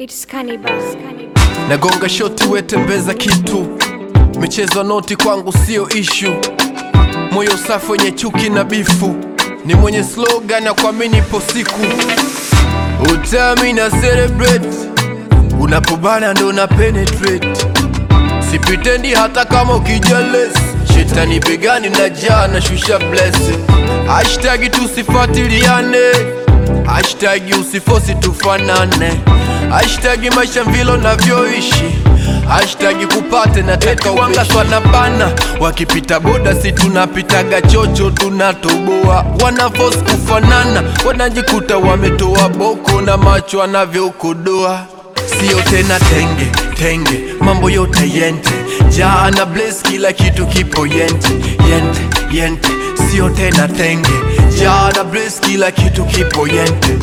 It's cannibal. nagonga shoti wetembeza kitu michezo noti kwangu sio ishu moyo safi wenye chuki na bifu ni mwenye slogan ya kuamini ipo siku utami na celebrate unapobana ndo na penetrate sipitendi hata kama ukijales shetani begani na jaa na shusha blessing hashtagi tusifatiliane hashtagi usifosi tufanane hashtagi maisha vilo navyoishi hashtagi kupate na tetawanga swana bana wakipita boda si tunapitaga chocho tunatoboa wanafos kufanana wanajikuta wametoa boko na macho anavyokodoa sio tena tenge tenge mambo yote yente jaa na bles kila kitu kipo yente yente yente sio tena tenge jaa na bles kila kitu kipo yente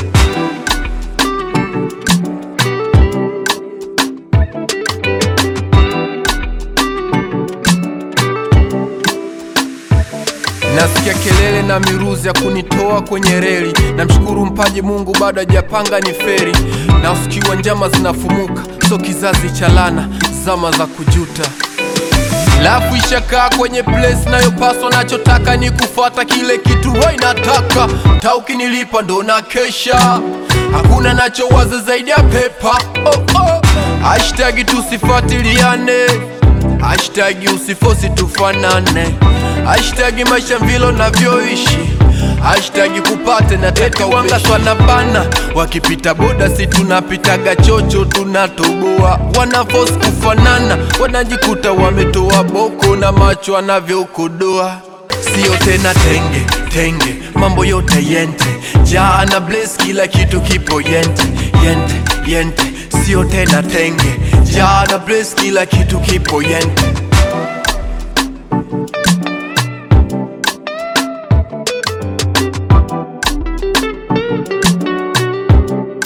nasikia kelele na miruzi ya kunitoa kwenye reli namshukuru mpaji mungu bado hajapanga ni feri na usikiwa njama zinafumuka so kizazi cha lana zama za kujuta lafu ishakaa kwenye place nayopaswa nachotaka ni kufuata kile kitu wa inataka taukinilipa ndo na kesha hakuna nachowaza zaidi ya pepa oh, oh. hashtagi tusifatiliane hashtagi usifosi tufanane hashtagi maisha vilo navyoishi hashtagi kupate na tetawanga swana bana wakipita boda si tunapitaga chocho tunatoboa wanafos kufanana wanajikuta wametoa boko na macho anavyokodoa sio tena tenge tenge mambo yote yente jaa na bles kila kitu kipo yente yente yente sio tena tenge jaa na bles kila kitu kipo yente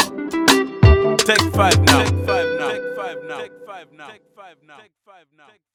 Take five now. Take five now. Take five now. Take five now. Take five now.